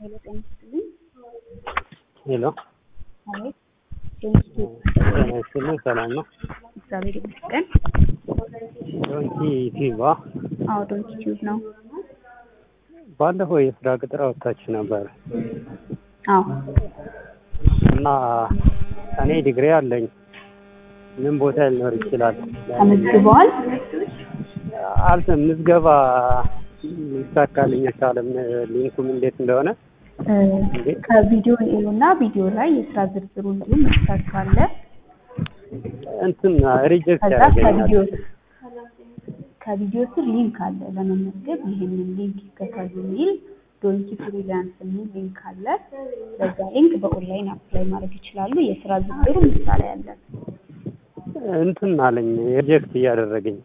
ሄሎ ጤና ይስጥልኝ። ሄሎ አቤት ዶንኪ ጤና ይስጥልኝ። ሰላም ነው? እግዚአብሔር ይመስገን። ዶንኪ ቲዩባ አዎ ዶንኪ ቲዩብ ነው። ባለፈው የስራ ቅጥር አወጣችሁ ነበር አዎ እና እኔ ዲግሪ አለኝ። ምን ቦታ ሊኖር ይችላል? ተመዝግበዋል? አልተ ምዝገባ ሊሳካልኝ አልቻለም። ሊንኩም እንዴት እንደሆነ እ ከቪዲዮ እና ቪዲዮ ላይ የስራ ዝርዝሩ እንዲሁም መስራት ካለ እንትን ሪጀክት ከዛ ያደርገኛል። ከቪዲዮ ከቪዲዮ ስር ሊንክ አለ ለመመዝገብ ይሄንን ሊንክ ይከተሉ የሚል ዶንኪ ፍሪላንስ የሚል ሊንክ አለ። በዛ ሊንክ በኦንላይን አፕላይ ማድረግ ይችላሉ። የስራ ዝርዝሩ ምሳሌ አለ። እንትን አለኝ ሪጀክት እያደረገኝ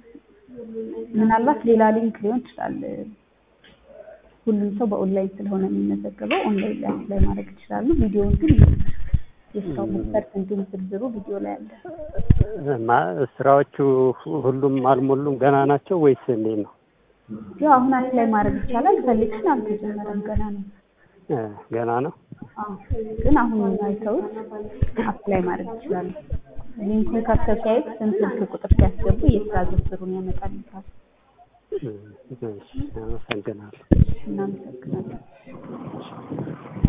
ምናልባት ሌላ ሊንክ ሊሆን ይችላል። ሁሉም ሰው በኦንላይን ስለሆነ የሚመዘገበው ኦንላይን ላይ አፕላይ ማድረግ ይችላሉ። ቪዲዮውን ግን የስራው መስፈርት እንዲሁም ዝርዝሩ ቪዲዮ ላይ አለ። ማ- ስራዎቹ ሁሉም አልሞሉም ገና ናቸው ወይስ እንዴት ነው? ያው አሁን አፕላይ ማድረግ ይቻላል። ሴሌክሽን አልተጀመረም ገና ነው። እ ገና ነው። አዎ ግን አሁን አይተውት አፕላይ ማድረግ ይችላሉ። ሊንኩን ከፍተው ሲያዩት ስም፣ ስልክ ቁጥር ሲያስገቡ የስራ ዝርዝሩን ያመጣልታል። እ እሺ፣ አመሰግናለሁ። እናመሰግናለን።